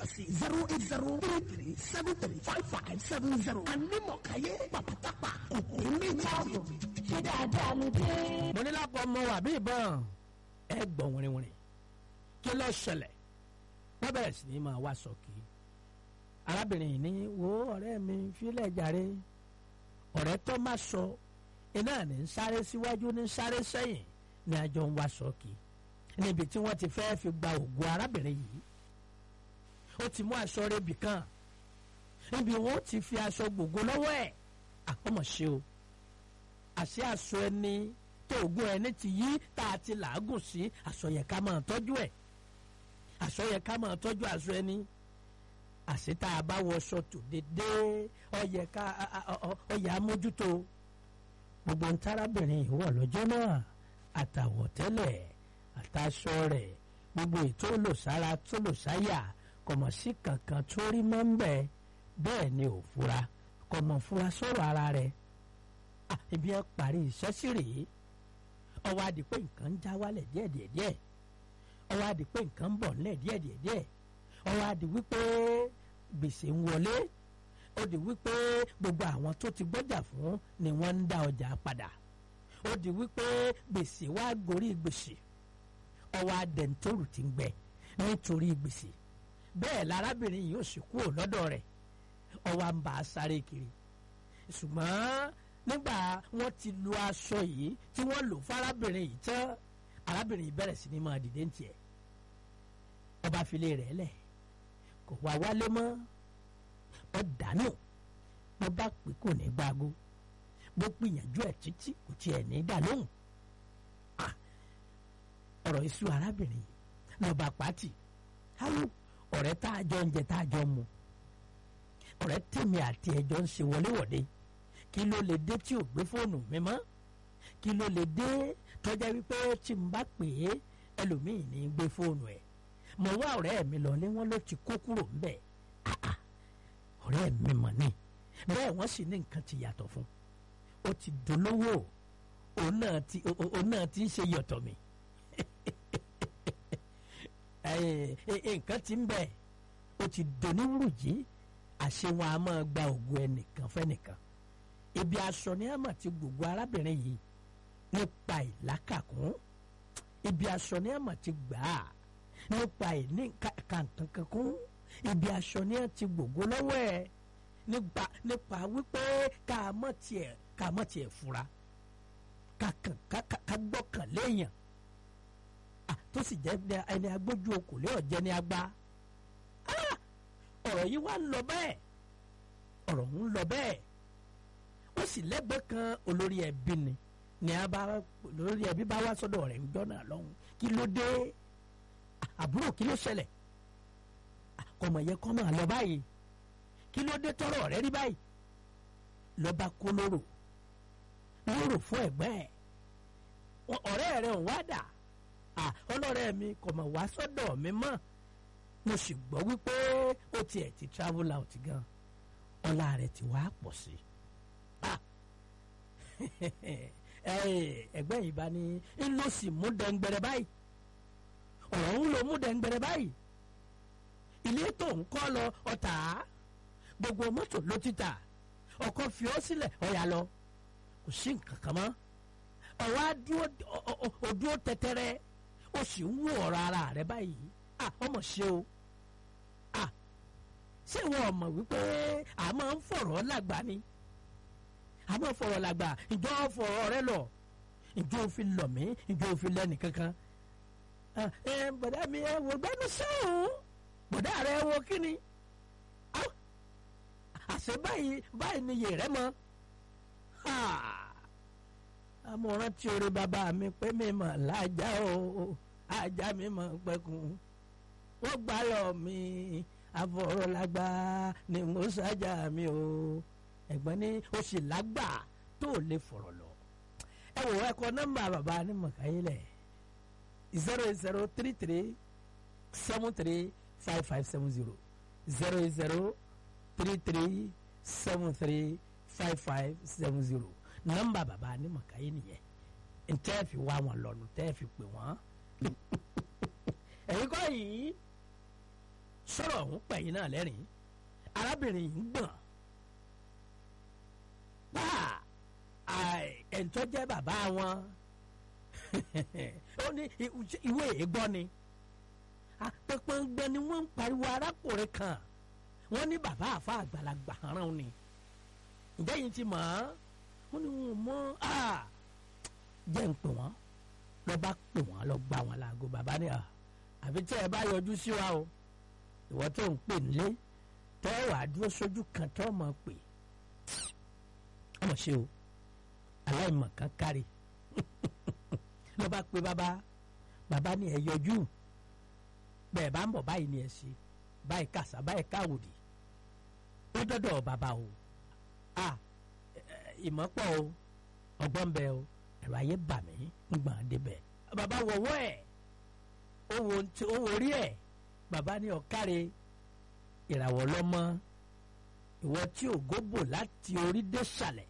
sí zero eight zero three three seven three five five seven zero anímọ̀káyé pàpàtàpà kòkòrò méjì. ṣé dáadáa ló dé. mo ní lápò ọmọ wà bí ìbọn ẹ gbọ́ wìrìwìrì kí ló ṣẹlẹ̀ wọ́n bẹ̀rẹ̀ sí ní máa wá sọ̀kì arábìnrin yìí ní wo ọ̀rẹ́ mi fílẹ̀ jàre ọ̀rẹ́ tó má sọ iná ní ń sáré síwájú ní ń sáré sẹ́yìn ní àjọ ń wá sọ̀kì níbi tí wọ́n ti fẹ́ fi gba ògùn arábìnrin yìí ó ti mú aṣọ rẹ̀bì kan níbi wọn ó ti fi aṣọ gbogbo lọ́wọ́ ẹ̀ àkọ́mọ̀ ṣe o àṣẹ aṣọ ẹni tó ògùn ẹni ti yí tá a ti làágùn sí aṣọ yẹ ká máa tọ́jú ẹ̀ aṣọ yẹ ká máa tọ́jú aṣọ ẹni àṣẹ tá a bá wọṣọ tó dédé ọyẹ ká ọyẹ amójútó gbogbo ntárábìnrin ìwọ lọ́jọ́ náà àtàwọ̀tẹ́lẹ̀ àtàṣọ rẹ̀ gbogbo ètò olùsára tó lòsáyà kọ̀mọ̀ sí kankan tó rí mọ́ ń bẹ̀ bẹ́ẹ̀ ni ò fura kọ̀mọ̀ fura sọ̀rọ̀ ara rẹ̀ ibi ẹ parí iṣẹ́ sí rèé ọwọ́ adi pé nǹkan ń já wálẹ̀ díẹ̀díẹ̀díẹ̀ ọwọ́ adi pé nǹkan ń bọ̀ nílẹ̀ díẹ̀díẹ̀díẹ̀ ọwọ́ adi wípé gbèsè ń wọlé ó di wípé gbogbo àwọn tó ti gbọ́jà fún ni wọ́n ń dá ọjà padà ó di wípé gbèsè wá gorí gbèsè ọwọ́ adẹ̀ntòrù ti ń gbẹ nítorí gbèsè bẹ́ẹ̀ lárábìnrin yìí ó sì kúrò lọ́dọ̀ rẹ̀ ọwọ́ à ń bá a sáré kiri ṣùgbọ́n nígbà wọ́n ti lu aṣọ yìí tí wọ́n lò fún arábìnrin yìí tán arábìnrin yìí bẹ̀rẹ̀ sí ni máa dìde ní tiẹ̀ ọba filé rẹ̀ lẹ̀ kò wá wálé mọ́ ọ dànù bó bá pè kò ní gbágo bó gbìyànjú ẹ̀ títí kò tiẹ̀ ní dànù ọ̀rọ̀ iṣu arábìnrin yìí lọ́ba pàtì hálò ọ̀rẹ́ tá a jọ ń jẹ tá a jọ mu ọ̀rẹ́ tèmi àti ẹjọ́ ń ṣe wọléwọ̀de kí ló lè dé tí ò gbé fóònù mi mọ́ kí ló lè dé tọ́jà wípé tí n bá pè é ẹlòmíì ní gbé fóònù ẹ̀ mo wá ọ̀rẹ́ mi lọ lé wọn ló ti kó kúrò ńbẹ̀ ọ̀rẹ́ mi mọ̀ ni bẹ́ẹ̀ wọ́n sì ní nǹkan ti yàtọ̀ fún ó ti dolówó òun náà ti òun náà ti ń ṣe yọ̀tọ̀ mi nǹkan ti ń bẹ̀ ó ti doníwùrùjì àṣẹ wọn a máa gba ògùn ẹnìkan fẹ́nìkan ibi aṣọ ni a máa ti gbogbo arábìnrin yìí nípa ìlákàkún ibi aṣọ ni a máa ti gbà á nípa ìní kàǹkankankún ibi aṣọ ni a ti gbogbo lọ́wọ́ ẹ̀ nípa nípa wípé ká mọ̀ tiẹ̀ ká mọ̀ tiẹ̀ fura ká kàn ká gbọ́kàn léèyàn tó sì jẹ́ ẹni agbójú okòlé ọ̀jẹ̀ ni agbá ọ̀rọ̀ yìí wá ń lọ bẹ́ẹ̀ ọ̀rọ̀ ń lọ bẹ́ẹ̀ ó sì lẹ́gbẹ̀ẹ́ kan olórí ẹbí ni ní a bá olórí ẹbí bá wá sọ́dọ̀ rẹ̀ ńjọ́ náà lọ́hùn kí ló dé àbúrò kí ló ṣẹlẹ̀ kọmọ yẹ kọ́ máa lọ báyìí kí ló dé tọrọ rẹ rí báyìí lọ́ba kó lóró lóró fún ẹ̀gbẹ́ ẹ̀ ọ̀rẹ́ rẹ̀ ń wá dà ọlọ́rẹ́ mi kọ̀mọ̀ wá sọ́dọ̀ mi mọ́ mo sì gbọ́ wípé ó tiẹ̀ ti travel out gan ọlá rẹ̀ ti wá pọ̀ sí ẹgbẹ́ yìí bá ní ń lọ sí mú dẹ́ngbẹ̀rẹ̀ báyìí ọ̀rọ̀ ń lọ mú dẹ́ngbẹ̀rẹ̀ báyìí ilé tó ń kọ́ lọ ọ̀tá gbogbo mọ́tò ló ti tà ọkọ̀ fi ọ́ sílẹ̀ ọ̀yà lọ kò sí nǹkan kan mọ́ ọ̀wá dúró tẹ́tẹ́rẹ́ ó sì ń wò ọ̀rọ̀ ara rẹ̀ báyìí ọmọ ṣe o ṣé wọn ò mọ̀ wípé a máa ń fọ̀rọ̀ lágbà ni a máa ń fọ̀rọ̀ lágbà ìjọ fọ̀rọ̀ rẹ lọ ìjọ òfin lọ mí ìjọ òfin lẹ́nu kankan ẹ bọ̀dá mi ẹ wò gbẹ́nu sọ́hún bọ̀dá rẹ wo kí ni àṣẹ báyìí báyìí ni yèrè mọ́ amọ̀ràn tí orí bàbá mi pé mi mọ̀ lájà o ajá mi mọ̀ pẹ́kun wọ́n gbá lọ mi afọ̀rọ̀lágbá ni mo ṣájà mi o ẹ̀gbọ́n ní o sì lágbà tó lè fọ̀rọ̀ lọ. ẹ wò ẹ kọ nọ́mbà bàbá ní mọ̀káyílẹ̀ zero zero three three seven three five five seven zero zero zero three three seven three five five seven zero nọ́mbà bàbá ní mọ̀káyí nìyẹn ntẹ́ fi wá wọn lọ́nu tẹ́ fi pè wọ́n ẹ̀yin kọ́ yìí sọ̀rọ̀ ọ̀hún pẹ̀yìn náà lẹ́rìn arábìnrin yìí ń gbọ̀n bá ẹ̀ńtọ́ jẹ́ bàbá wọn ó ní ìwé ègbọ́ ni apẹpẹngbẹ ni wọ́n ń pariwo arákùnrin kan wọ́n ní bàbá àfa àgbàlagbà rán ni ǹjẹ́ yìí ti mọ̀ ọ́ wọ́n ní wọn mọ̀ á jẹ́ ń pè wọ́n lọ bá pè wọ́n lọ gbà wọ́n láago bàbá ni àfi tí ẹ bá yọjú sí wa o ìwọ tó ń pè nílé tẹ́ wà á dúró sójú kan tó mọ̀ pé ọmọ ṣe o aláìmọ̀ kan kárí lọ bá pe bàbá bàbá ni ẹ yọjú bẹ́ẹ̀ bá ń bọ̀ báyìí ni ẹ ṣe báyìí kàṣà báyìí káwòdì ó dọ́dọ̀ bàbá o a ìmọ̀pọ̀ o ọgbọ́n bẹ o ẹ̀rọ ayé bà mí ń gbọ̀n débẹ̀ bàbá wọ̀wọ́ ẹ̀ ó wo orí ẹ̀ bàbá ní ọ̀káre ìràwọ̀ lọ́mọ ìwọ tí ògo bò láti orí dé sàlẹ̀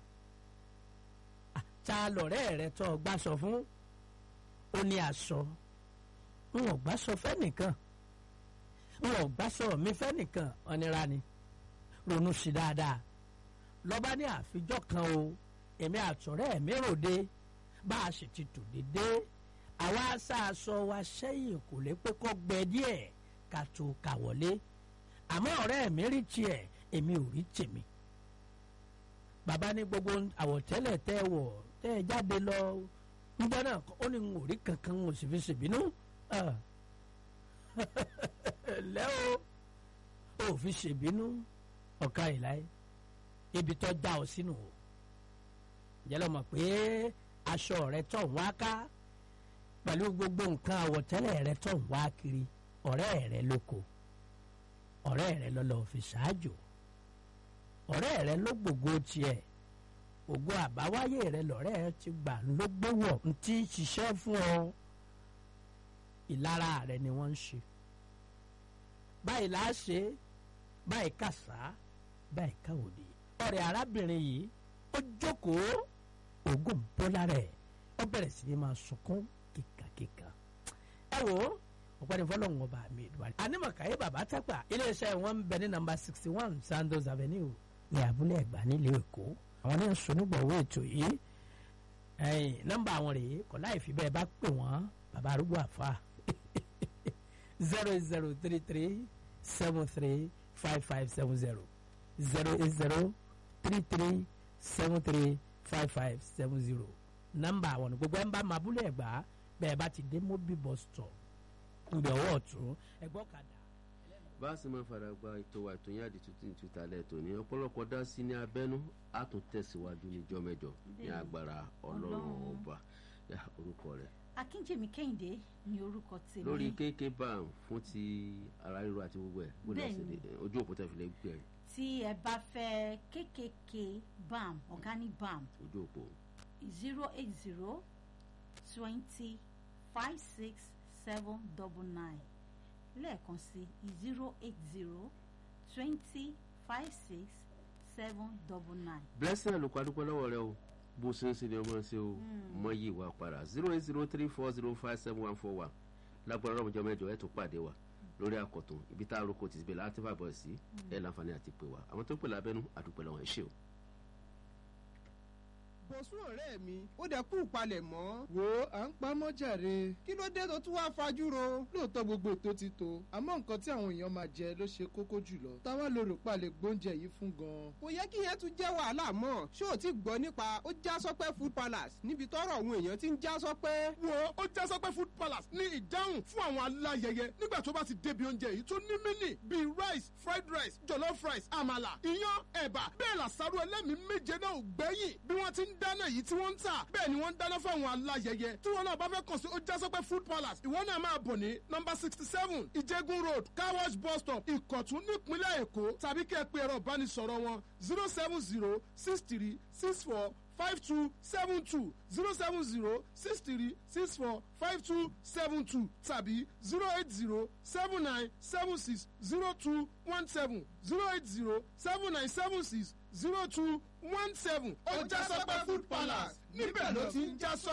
ta lọ̀rẹ́ rẹ tó gbà sọ fún ó ní aṣọ n ò gbà sọ fẹ́nìkan n ò gbà sọ mi fẹ́nìkan ọ̀nira ni ronú sí dáadáa lọ́ba ní àfijọ́ kan o èmi àtọ̀rẹ́ mi ròde bá a sì ti tò dédé àwa aṣáaṣọ wa sẹ́yìn kò lè pé kọ́ gbẹ díẹ̀ ká tó kà wọlé àmọ́ ọ̀rẹ́ mi rí tiẹ̀ èmi ò rí tèmi bàbá ní gbogbo àwọ̀tẹ́lẹ̀ tẹ́ ẹ wọ̀ tẹ́ ẹ jáde lọ nígbà náà ó ní n ò rí kankan n ò sì fi ṣèbínú lẹ́ o ò fi ṣèbínú ọ̀ka ìláyé ibi tó já ọ sínú o jẹ́lọ́ mọ̀ pé aṣọ rẹ tó ń wá ká pẹ̀lú gbogbo nǹkan àwọ̀tẹ́lẹ̀ rẹ tó ń wá kiri ọ̀rẹ́ rẹ lóko ọ̀rẹ́ rẹ lọ́lọ́ fi ṣáájò ọ̀rẹ́ rẹ ló gbogbo tiẹ̀ ògo àbáwáyé rẹ lọ́rẹ́ ti gbà ló gbówó ń tí ṣiṣẹ́ fún ọ ìlara rẹ ni wọ́n ń ṣe báyìí là á ṣe báyìí kàṣá báyìí káwòdì ọ̀rẹ́ arábìnrin yìí ó jókòó ògùn bọ́lá rẹ̀ ó bẹ̀rẹ̀ sí ni máa sunkún kíkàkíkà ẹ wò ó ọ̀pẹ́ni fọlọ́hún ọba mi ìdúwárí. anímọ̀káyé bàbá tápà iléeṣẹ́ wọn ń bẹ ní nàmbà sixty one Sandos Avenue ní abúlé ẹ̀gbá nílùú Èkó àwọn ní sọnùgbọ̀wọ́ ètò yìí nọ́mbà àwọn rèé kọ́ láì fi bẹ́ẹ̀ bá pè wọ́n bàbá arúgbó àfa zero eight zero three three seven three five five seven zero zero eight zero three three seven three five five seven zero nọ́mbà àwọn gbogbo ẹ̀ ń bá mabúlé ẹ̀gbá bẹ́ẹ̀ bá ti dé mobil bus stop nbẹ ọwọ́ ọ̀tún ẹgbọ́ kadà. bá a sì máa fara gba ètò wa ètò yín àdìtú tí ń tuta lẹ́tọ̀ ní ọ̀pọ̀lọpọ̀ dá sí ní abẹ́nú á tún tẹ̀síwájú níjọ́ mẹ́jọ ní agbára ọlọ́run ọba orúkọ rẹ̀. akínjèmí kẹ́hìndé ni orúkọ tèmi. lórí kéèké bam fún ti ara ríro àti gbogbo ẹ̀ bó lọ sí ojú òpó tẹ̀ fi lè gbé ẹ̀. tí ẹ bá fẹ́ kékèké bam organic bam ojú òpó. zero eight zero twenty five six seven double nine lẹ́ẹ̀kan sí zero eight zero twenty five six seven double nine. blessing àlùkò adúpẹ́ lọ́wọ́ rẹ o bó ṣe ń ṣe ni ọmọ ṣe o mọ yìí wà padà zero eight zero three four zero five seven one four one lágbára ọlọ́mọjọ́ mẹ́jọ ẹ̀ tó pàdé wa lórí àkọ́tún ibi tá a roko ti bẹ̀ láti fàbọ̀ sí ẹ̀ láǹfààní àti pè wá àwọn tó pè lábẹ́nú àdúpẹ́ lọ́wọ́ ẹ̀ ṣe o bọ̀sùn ọ̀rẹ́ mi ó dẹ̀ kú palẹ̀ mọ́. wo à ń pamọ́ jàre. kí ló dé tó tún wá fajúro. lóòótọ́ gbogbo ètò ti tó àmọ́ nǹkan tí àwọn èèyàn máa jẹ ló ṣe kókó jùlọ. táwa ló rò pa lè gbóúnjẹ yìí fún gan. kò yẹ kí yẹn tún jẹ́ wàhálà mọ́. ṣé o ti gbọ́ nípa ó já sọ́pẹ́ food palace níbi tọ́rọ̀ àwọn èèyàn ti ń já sọ́pẹ́. wo ó já sọ́pẹ́ food palace ní ìdáhùn fún àwọn aláyẹyẹ nígbà tó bá ti débi oúnjẹ yìí tó ní mínì bíi rice fried rice jollof rice àmàlà iyán ẹ̀bà bẹ́ẹ̀ làṣàrò ẹlẹ́mìí méje náà ò gbẹ́yìn bí wọ́n ti ń dáná èyí tí wọ́n ń tà bẹ́ẹ̀ ni wọ́n ń dáná fún àwọn aláyẹyẹ tí wọ́n náà bá fẹ́ kàn sí ojásọ́pẹ́ food palace ìwọ náà máa bọ̀ ní nọmba sixty seven ìjẹ́gun road car wash bus stop ìkọ̀tún nípínlẹ̀ èkó tàbí kí ẹ pe ẹ̀rọ ìbánisọ̀rọ̀ wọn zero seven zero six three six four five two seven two zero seven zero six three six four five two seven two tàbí zero eight zero seven nine seven six zero two one seven zero eight zero seven nine seven six zero two one seven. ó já sọ́pẹ́ food palace níbẹ̀ ló ti ń já sọ́.